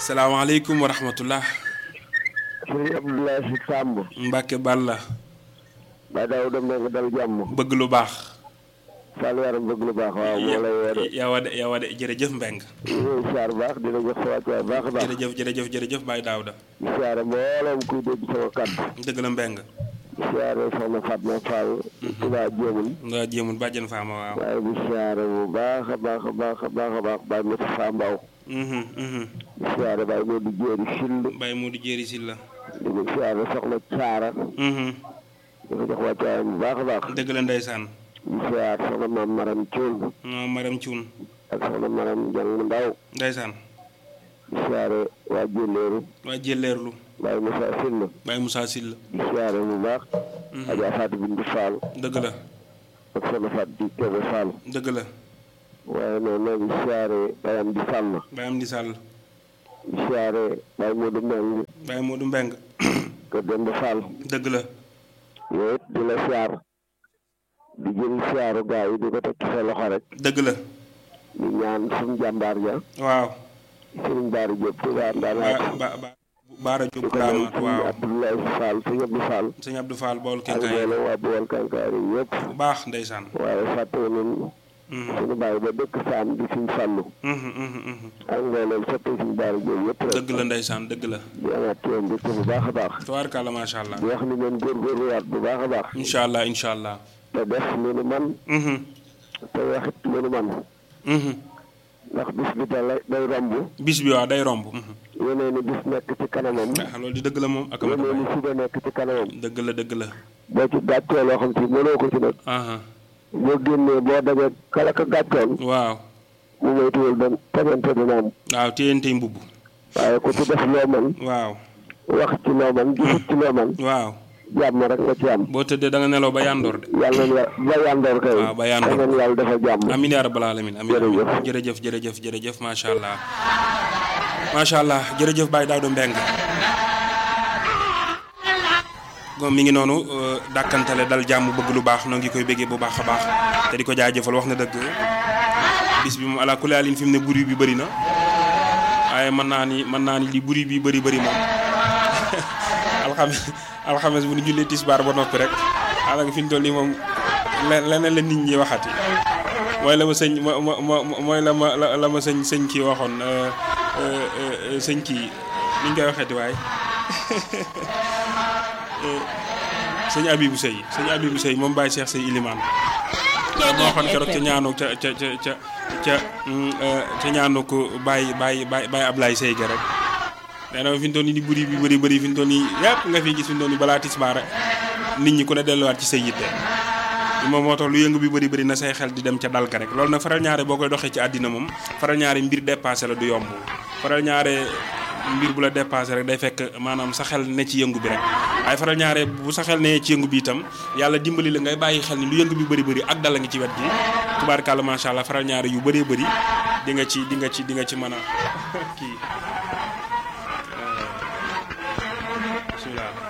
salaamaaleykum wa rahmatullah sëñ Abdoulaye Si Samb Mbacke Balla ba daaw dem na nga dal jàmm bëgg lu baax Fall yaram bëgg lu baax waaw moo lay woo de yow a de yow a de jërëjëf Mbeng ñuy siyaar baax dina jox sa wàccuwaay baax a baax jërëjëf jërëjëf jërëjëf Baye Daouda di siyaare mbooloom kuy dégg sama kàddu dëgg la Mbeng di siyaare soxna Fatma Fall Touba Jéemul nga jéemul bàjjen faama waaw waaye di siyaare bu baax a baax a baax a baax a baax Baye Moussa Fa Mbaw mhm mhm di siyaare Baye Modou Jéeri Sill Baye Modou Jéeri Silla di ko siyaare soxna Caara mhm di ko jox wàccuwaayam bu baax a baax dëgg la ndeysaan di siyaare soxna Maam Maram Cuun non Maram Cuun ak soxna Maram Jang Ndaw ndeysaan di siyaare waa Jéeléeru waa jëleerlu Baye Moussa Sill Baye Moussa Silla di siyaare bu baax Adja Fatou Bintou Fall dëgg la ak soxna Fatou di Kébé Fall dëgg la waaye noonu noo ngi siyaare Baye Amdi Sall Baye Amdi Sall di siyaare Baye Modou Meng Baye Modou Mbeng kër Demba Fall dëgg la yooyu it di la siyaar di jël siyaaru gaa yi di ko teg ci sa loxo rek dëgg la di ñaan suñu jàmbaar ja waaw Sëriñ Baara Diop Touba Ndanaat ba ba Baara di Diop ko ñaan Daamaat suñu waaw Abdoulaye Fall suñu Abdou Fall sëñ Abdou Fall bool ak kenkaay mboolem waa Bawol Kankaar yi yëpp bu baax ndeysaan waaye fàttewu nañ mhm suñu bàyyi ba dëkk Saam di suñu fàllu mhm mhm mhm ak mboolem soppe suñu Baara Diop yëpp rek dëgg la ndeysaan dëgg la di amaat ci yoon mbégte bu baax a baax tabaarkalla macha allah di wax ni ngeen góorgóorluwaat bu baax a baax incha allah incha allah te def li nu man mhm te waxit li nu man mhm ndax bis bi da lay day romb bis bi waaw day romb mhm yeneen i bis nekk ci kanamam ah loolu di dëgg la moom ak amatu yeneen i suba nekk ci kanamam dëgg la dëgg la boo ci gàccee loo xam si mënoo ko ci nag aha boo génnee boo dajee kala ka gàccoon waaw mu moytuwul doon tegante dina am waaw téyentey mbubb waaye ku ci def loo man waaw wax ci loo man gisut ci loo man waaw jàmm rek nga ci am boo tëddee da nga nelaw ba yandoor de yàlla na ba yandoor kay waaw ba yandoor. yàlla na yàlla dafa jàmm amin yaa rabbal alamin amin amin Jërëjëf. jërëjëf jërëjëf jërëjëf macha allah macha allah jërëjëf Baye Daouda Mbeng moom mi ngi noonu euh, dàkkantale dal jàmm bëgg lu baax noo ngi koy béggee bu baax a baax te di ko jaajëfal wax na dëgg bis bi moom ala kulli alin fi mu ne buri bi bëri na waaye mën naa ni mën naa ni li buri bi bëri bëri moom alxames alxames bu ñu jullee tisbaar ba noppi rek daanaka fi ñu toll nii moom le- leneen la nit ñi waxati mooy la ma sëñ mo mo mo- mooy la ma la la ma sëñ sëñ kii waxoon euh, euh, euh, sëñ kii ni ñu koy waxeeti waay sëñ Abibou Sey sëñ Abibou Sey moom Baye Cheikh Sey Ilimane moo waxoon keroog ca ñaanu ca ca ca ca ca mm, euh, ca ñaanu ko Baye Baye Baye Baye Ablaye Sey ga rek nee na fi mu toll nii di bëri bi bëri bëri fi mu toll nii yëpp nga fi gis fi mu toll nii balaa tisbaar nit ñi ku ne delluwaat ci say yitte moom moo tax lu yëngu bi bëri bëri na say xel di dem ca dal ka rek loolu nag faral ñaare boo koy doxee ci àddina moom faral ñaare mbir dépassé la du yomb faral ñaare mbir bu la dépassé rek day fekk maanaam sa xel ne ci yëngu bi rek waaye faral ñaare bu sa xel ne ci yëngu bi itam yàlla dimbali la ngay bàyyi xel ni lu yëngu bi bëri bëri ak dal la ngi ci wet gi tubaarkàlla macha allah faral ñaare yu bëree bëri di nga ci di nga ci di nga ci mën a kii bismillah